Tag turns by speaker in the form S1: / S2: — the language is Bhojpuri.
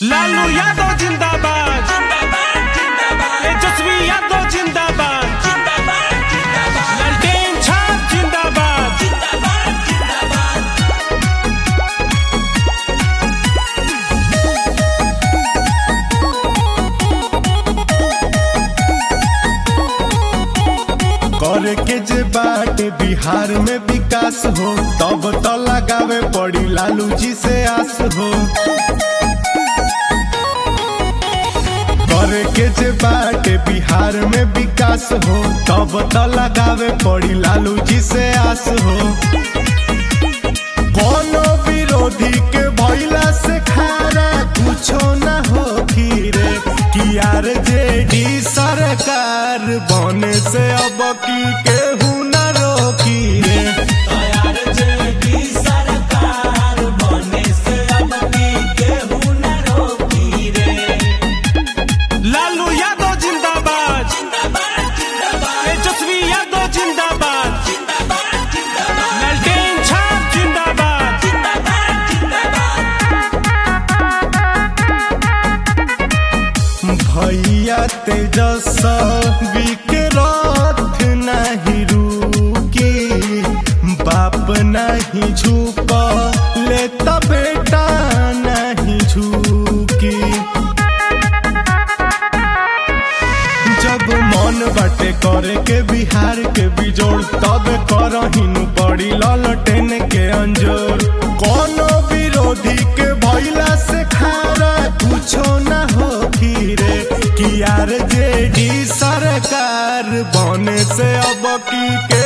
S1: लालू यादव जिंदाबाद तेजस्वी यादव जिंदाबाद ललटेन छाप जिंदाबाद
S2: करे के जे बाटे बिहार में विकास हो तब तो लगावे पड़ी लालू जी से आस हो करे के जे बाटे बिहार में विकास हो तब तो लगावे पड़ी लालू जी से आस हो कोनो विरोधी के भइला से खारा कुछो ना हो रे कि यार जेडी सरकार बने से अब की केहू ना रोकी रे
S1: लालू यादव जिंदाबाद तेजस्वी यादव जिंदाबाद ललटेन छाप जिंदाबाद
S2: भैया तेजस्वी के रथ नहीं रुकी बाप नहीं झुक ले तब बेटा नहीं झुकी जब मन बाटे करे के बिहार के बिजोड़ तब करहिनु पड़ी ललटेन के अंजोर कोनो विरोधी के भइला से खारा कुछो ना हो रे कि यार जेडी सरकार बने से अब की के